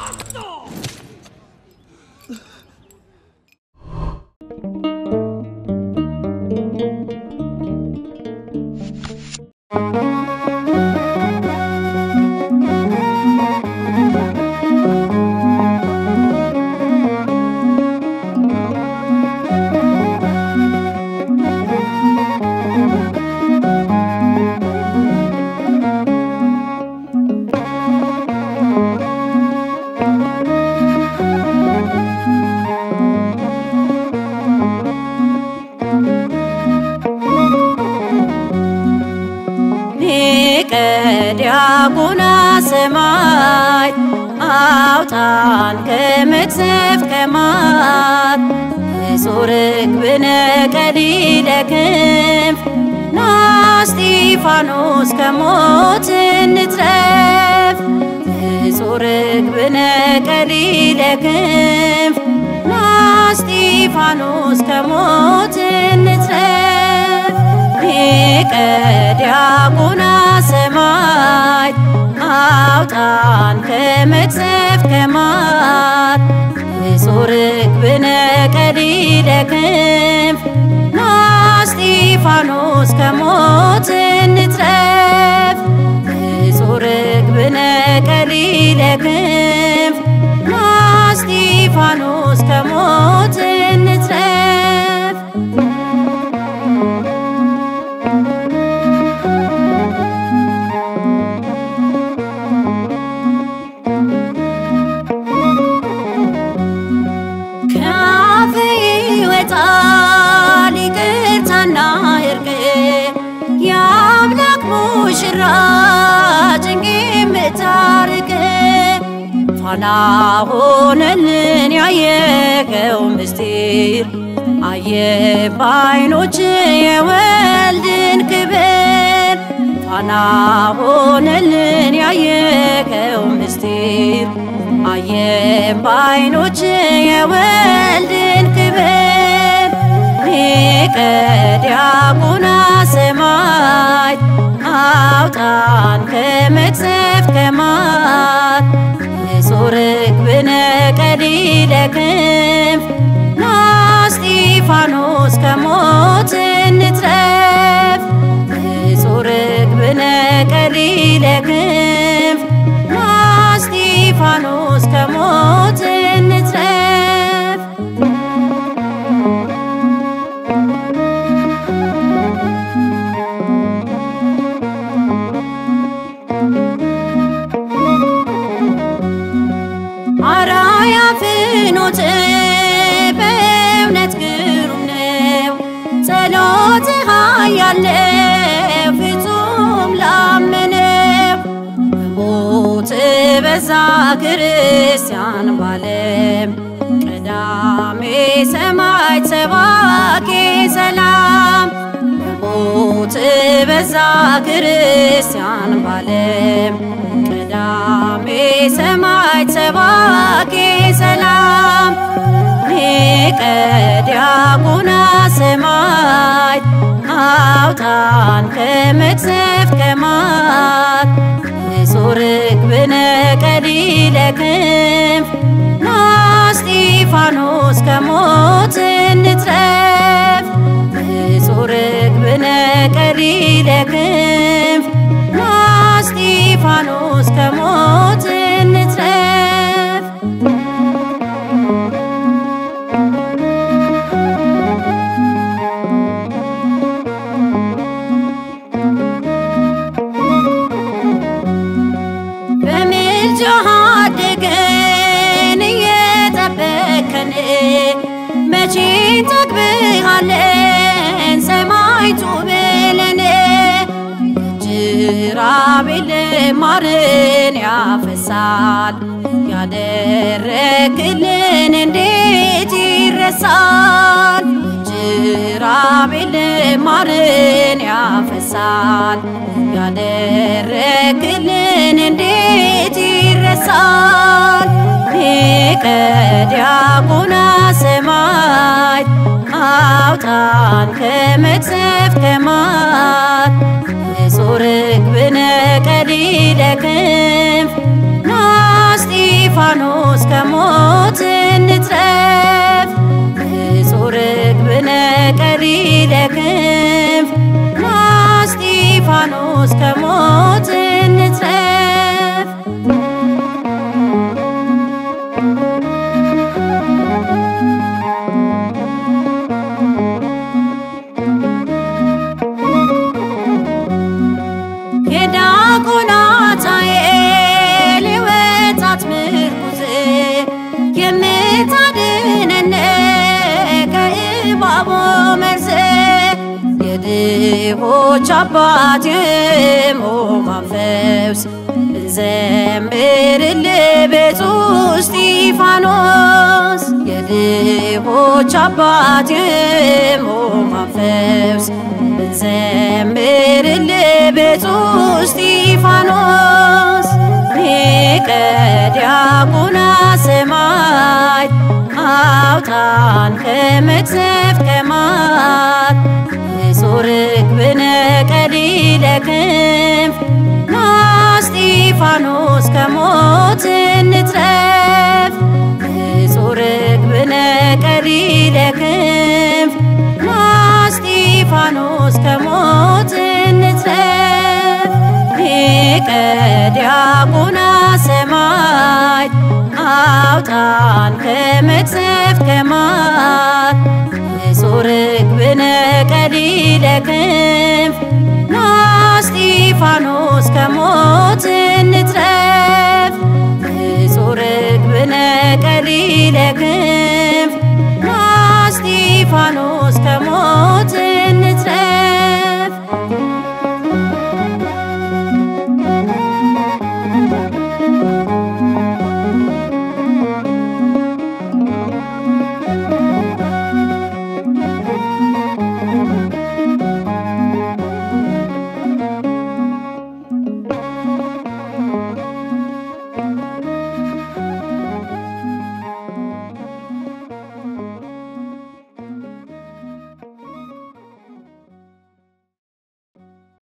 ሊቀ ዲያቆና ሰማይ አውጣን ከመቅሰፍት ከማት ንጹሕ ርግብነ ቀሊለ ክንፍ ና እስጢፋኖስ ከሞት እንትረፍ ንጹሕ ርግብነ ቀሊለ ክንፍ ና እስጢፋኖስ ከሞት እንትረፍ ሊቀ ዲያቆና ሰማይ አውጣን ከመቅሰፍት ከማት ንጹሕ ርግብነ ቀሊለ ክንፍ ና እስጢፋኖስ ከሞት እንትረፍ ንጹሕ ርግብነ ቀሊለ ክንፍ ና እስጢፋኖስ ከሞት እንትረፍ ከአፍ ይወጣል ይቅርታና እርቅ የአምላክ ሙሽራ ጭንቅ የምታርቅ ፋና ሆነልን ያየከው ምስጢር አየ በዓይኖች የወልድን ክብር ፋና ሆነልን ያየከው ምስጢር አየን በዓይኖች የወልድን ክብር ሊቀ ዲያቆና ሰማይ አውጣን ከመቅሰፍት ከማት ንጹሕ ርግብነ ቀሊለ ክንፍ ና እስጢፋኖስ ከሞት እንትረፍ ንጹሕ ርግብነ ቀሊለ ክንፍ ና እስጢፋኖስ ከሞት እንትረፍ አራያ ፍኖት በእውነት ግሩም ነው ጸሎትህ ያለው ፍጹም ላመነው በሞት በዛ ክርስቲያን ባለም ቀዳሜ ሰማዕት ሰባኬ ሰላም በሞት በዛ ክርስቲያን ባለም ቀዳሜ ሰማዕት ሰባኬ ሰላም ሊቀ ዲያቆና ሰማይ አውጣን ከመቅሰፍት ከማት ንጹሕ ርግብነ ቀሊለ ክንፍ ና እስጢፋኖስ ከሞት እንትረፍ ንጹሕ ርግብነ ቀሊለ ክንፍ ና እስጢፋኖስ ከሞት እንትረፍ በምልጃህ አድገን እየጠበከን መቼ እንጠግብሃለን ሰማዕቱ ብለን ጅራቤል ማርን ያፈሳል ያደረክልን እንዴት ይረሳል ጅራቤል ማርን ያፈሳል ያደረክልን እንዴት ይረሳል ሊቀ ዲያቆና ሰማይ አውጣን ከመቅሰፍት ከማት ንጹሕ ርግብነ ቀሊለ ክንፍ ና እስጢፋኖስ እንትረፍ ንጹሕ ርግብነ ቀሊለ ክንፍ ናስጢፋኖስ ከሞት እንትረፍ የዲያቆናት ኃይል የወጣት ምርኩዝ የምታድነን ከእባቡ መርዝ የድሆች አባት የሕሙማን ፈውስ እንዘምርልህ ብፁዕ እስጢፋኖስ የድሆች አባት የሕሙማን ፈውስ እንዘምርልህ ብፁዕ እስጢፋኖስ ሊቀ ዲያቆናት ሰማዕት አውጣን ከመቅሰፍት ከማት ንጹሕ ርግብነ ቀሊለ ክንፍ ናስጢፋኖስ ከሞት እንትረፍ ንጹሕ ርግብነ ቀሊለ ክንፍ ናስጢፋኖስ ከሞት እንትረፍ ሊቀ ዲያቆናት ሰማዕት አውጣን ከመቅሰፍት ከማት ንጹሕ ርግብነ ቀሊለ ክንፍ ናስጢፋኖስ